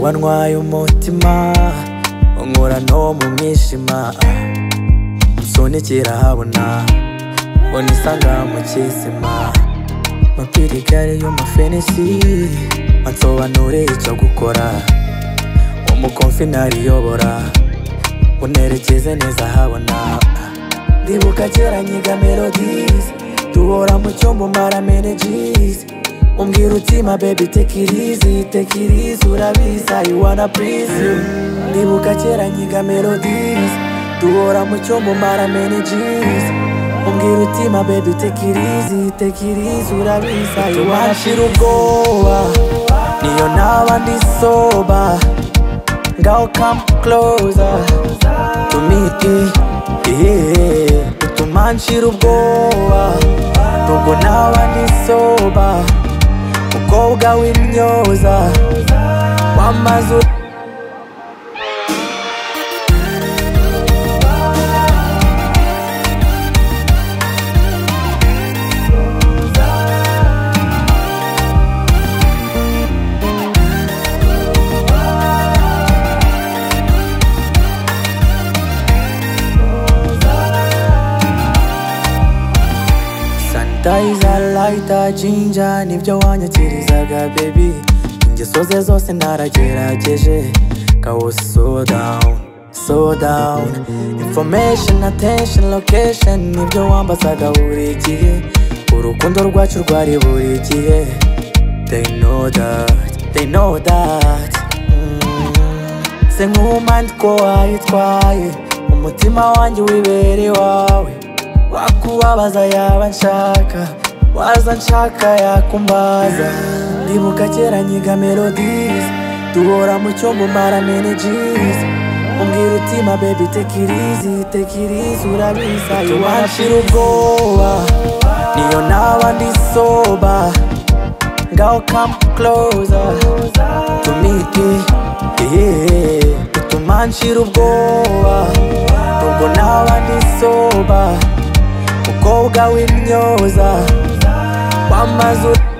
wantwaye umutima unkura no mu mwijima musunikira habona mbona isanga mu kisima mapirigare y'umufenisi mansobanure icyo gukora umukomfi nariyobora unerekeze neza habona ndibuka kera nyiga melodies duhora mu cyombo mara menegies umbwira utima baby take it easy take it easy urabizi I wanna please you ndibuka kera nyiga melodies duhora mu cyombo mara menegies umbwira utima baby take it easy take it easy urabizi I wanna please you ubwoba niyo naba ndi soba ngaho come closer to me yeah. utuma nshira ubwoba nubwo naba nisoba mukobwa w'imyoza w'amazu sanitayiza layita jinja nibyo wanyakirizaga bebi ingeso ze zose naragerageje kawo so down so down information attention location nibyo wambazaga buri gihe urukundo rwacu rwari buri gihe they know that they know that mm. se nk'umandi ko wayitwaye umutima wanjye wibere iwawe wakubabaza yaba nshaka waza nshaka yakumbaza ndibuka kera nyiga melodies duhora mu cyombo mara menegies umbwira utima baby take it easy take it easy urabizi I wanna feel ubwoba niyo naba ndi soba ngaho come closer to me yeah utuma nshira ubwoba nubwo naba ndi soba mukobwa w'imyoza w'amazu